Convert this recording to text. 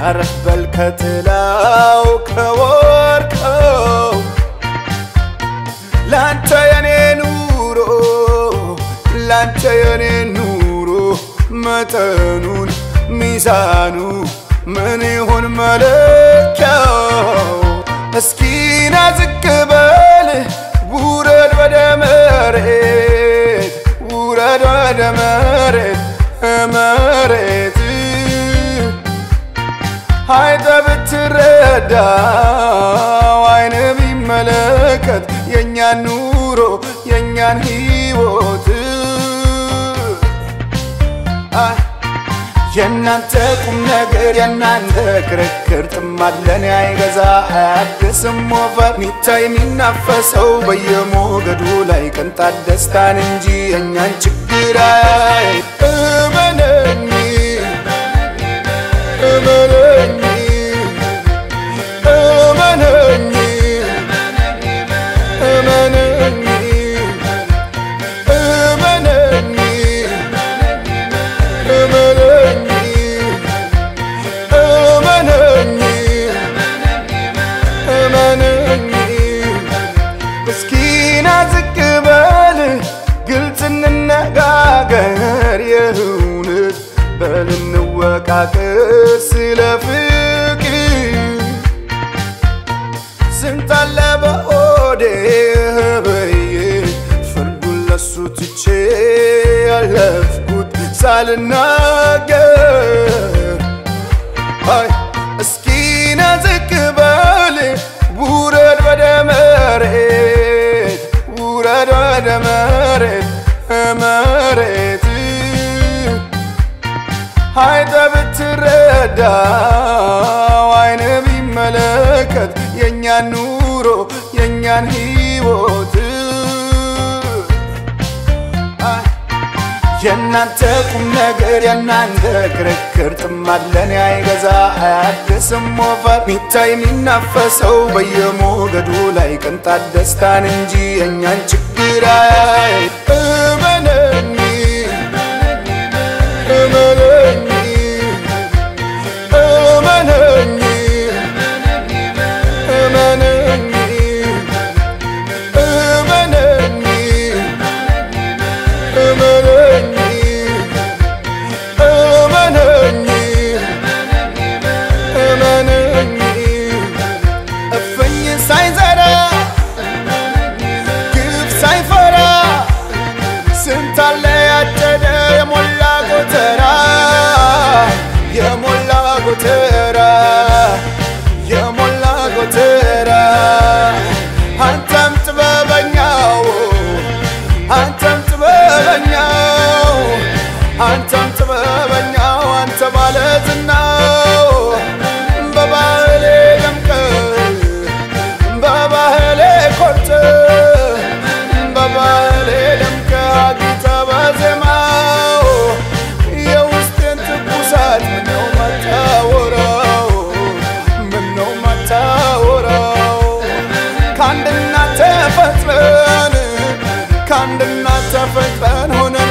አረፍ በል ከጥላው ከወርቀው ላንተ የኔ ኑሮ ላንተ የኔ ኑሮ መጠኑን ሚዛኑ ምን ይሁን መለኪያው? እስኪና ዝቅ በል ውረድ ወደ መሬት ውረድ ወደ መሬት መሬት አይተ ብትረዳው አይን ቢመለከት የእኛን ኑሮ የእኛን ህይወት የእናንተ ቁም ነገር የእናንተ ክርክር ጥማለን አይገዛ አያድስም ወፈር ሚታይ የሚናፈሰው በየሞገዱ ላይ ቅንጣት ደስታን እንጂ የእኛን ችግር አያይ እመነኝ እመነኝ እመነኝ እመነኝ እመነኝ እመነኝ እመነኝ እመነኝ እስኪና ዝቅ በል ግልጽ እንነጋገር የእውነት በል እንወቃቀር ስለ ፍቅር ስንታለ በሆዴ በዬ ፍርዱን ለሱ ትቼ ያለፍኩት ሳልናገር አይ እስኪና ዝቅ በል ውረድ ወደ መሬት ውረድ ወደ መሬት መሬት አይተ ብትረዳው አይን ቢመለከት የእኛን ኑሮ የእኛን ህይወት የእናንተ ቁም ነገር የእናንተ ክርክር ጥማለን አይገዛ አያድስም ወፈር ሚታይ የሚናፈሰው በየሞገዱ ላይ ቅንጣት ደስታን እንጂ የእኛን ችግር አያይ እመነኝ እመነኝ እመነኝ እመነኝ እመነኝ እመነኝ እመነኝ እመነኝ እፍኝ ሳይዘራ ግፍ ሳይፈራ ስንት አለ ያጨደ የሞላ ጎተራ የሞላ ጎተራ የሞላ ጎተራ አንተም ጥበበኛው አንተም ጥበበኛው አንተም ጥበበኛው አንተ ባለዝናው በባህሌ ደምቀ በባህሌ ኮርተ በባህሌ ደምቀ አጊጠ በዜማው የውስጤን ትኩሳት ምነው ማታወራው ምነው ማታወራው ከአንድ እናት ተፈጥረን ከአንድ እናት ተፈጥረን ሆነ